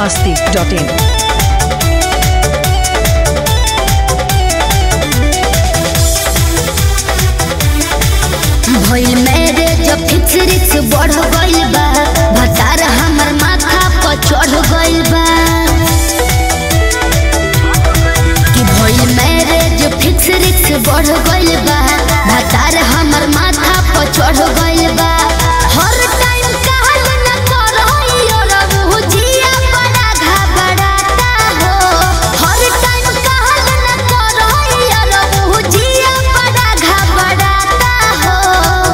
masti.in. भइल मेरे जब फिक्स रिक्स बढ़ गइल बा भतार हमर माथा पर चढ़ गइल बा कि भइल मेरे जब फिक्स रिक्स बढ़ गइल बा भतार हमर माथा पर चढ़ गइल बा हर टाइम कहल न करइयो रबू जिया बड़ा घबराता हो हर टाइम कहल न करइयो रबू जिया बड़ा घबराता हो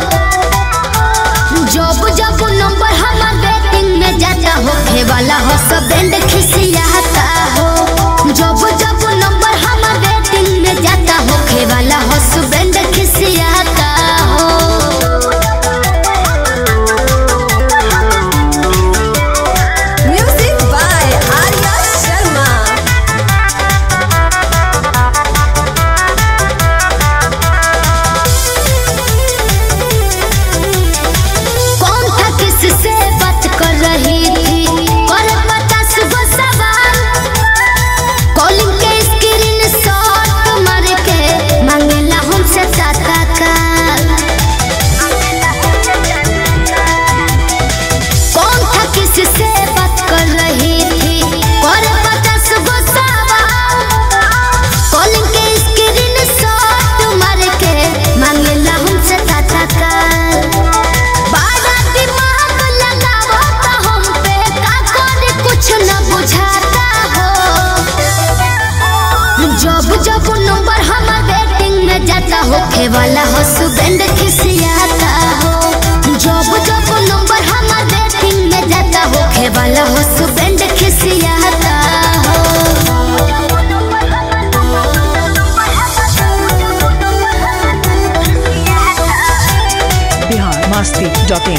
जब जब नंबर हमार बैटिंग में जाता हो खे वाला हो सब बैंड खिसियाता हो जब जब नंबर हमार बैटिंग में जाता हो खे वाला हो सब बैंड खिसियाता हो Music by Arya Sharma. कौन था किससे बात कर रही थी कर पता सुबह सवाल कॉलिंग के स्क्रीन शॉट मार के मांगेला हमसे टाटा काल कौन था किससे बात कर रही थी कर पता सुबह सवाल कॉलिंग के स्क्रीन शॉट मार के मांगेला हमसे टाटा काल बड़ा दिमाग लगावो तो हम पे का करे कुछ न बुझाता हो जब जब नंबर हमार बैटिंग में जाता हो खे वाला हो सुबेंड खिसियाता हो जब जब नंबर हमार बैटिंग में जाता हो खे वाला हो सुबेंड खिसियाता हो Bihar masti.in.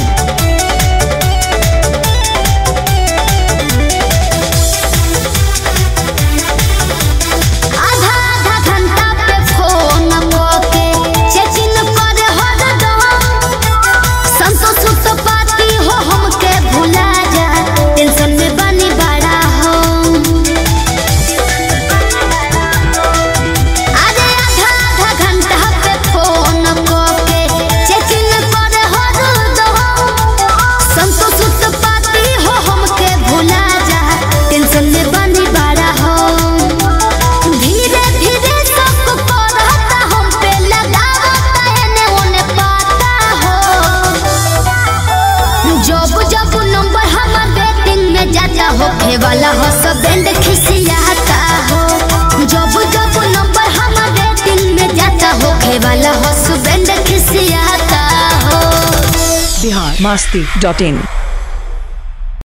आधा आधा घंटा पे फोन के चेकिंग कर हरदम संतोष तो पाती हो हमके भुला जा टेंशन में बनी बड़ा हो अरे आधा आधा घंटा पे फोन के चेकिंग कर हरदम संतोष तो पाती हो हमके भुला जा टेंशन में बनी बड़ा हो धीरे धीरे सब करता हम पे लगावता एने ओने पाता हो जब जब नंबर हमार बैटिंग में जाता हो खे वाला हो सब बैंड खिसियाता हो जब जब नंबर हमार बैटिंग में जाता हो खे वाला हो सब बैंड खिसियाता हो Bihar masti.in.